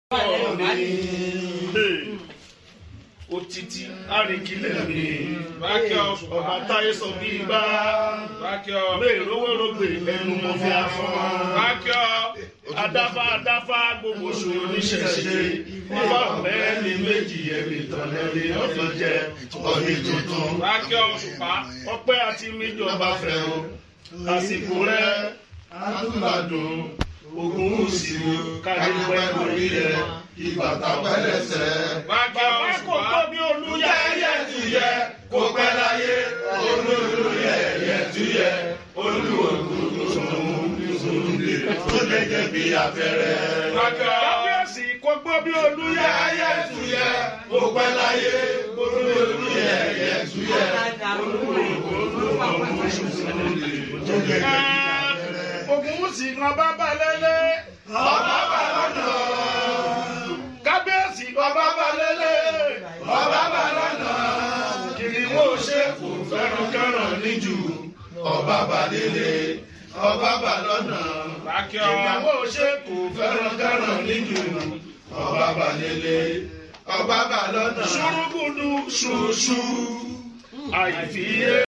Otiti arìnkìlẹ̀ mi. Bákíọ́ Ọba táyé sọ bí gbá. Bákíọ́ Bẹ́ẹ̀ rówórógbè ẹnu mo fi afọ́. Bákíọ́ Adáfá adáfá gbogbo ṣòro níṣẹ̀ṣe. Nígbà ọ̀rẹ́ ní méjì ẹ̀mí tọ̀lẹ́rì ọ̀fìn jẹ́ ọdún tuntun. Bákíọ́ Òṣùpá Ọpẹ́ àti míjọba fẹ́ o. Àsìkò rẹ̀ àtúbàdùn. Ogun òsì kárí pẹ́ lórí rẹ̀. Ìbàtà pẹ́lẹ́sẹ̀. Bákíọ́ Bàbá kò Òṣùpá tó bí olúyẹ. Yẹ́yẹ́ tu yẹ kó pẹ́ láyé. Olúlu yẹ̀yẹ́ tu yẹ. Olúwògùn tó sùnúndé. Tó gẹ́gẹ́ bí abẹ́rẹ́. Bákíọ́ Kábíyèsí kò gbọ́ bí olúyẹ. Yẹ́yẹ́ tu yẹ kó pẹ́ láyé. Olúlu yẹ̀yẹ́ tu yẹ. Olúwògùn tó sùnúndé. Tó gẹ́gẹ́ bí abẹ́rẹ́. Ogun òsì kan bá bá lélẹ̀. Ọba bá lọ́nà. Kábíyèsí ọba bá lélẹ̀. Ọba bá lọ́nà. Kìnìún ò ṣe kò fẹ́ràn kẹ́ràn níjù. Ọba bá délé. Ọba bá lọ́nà. Bákíọ́ Ìyàwó ò ṣe kò fẹ́ràn kẹ́ràn níjù. Ọba bá délé. Ọba bá lọ́nà. Ṣùrùgùdù ṣùṣù. Àìfiyè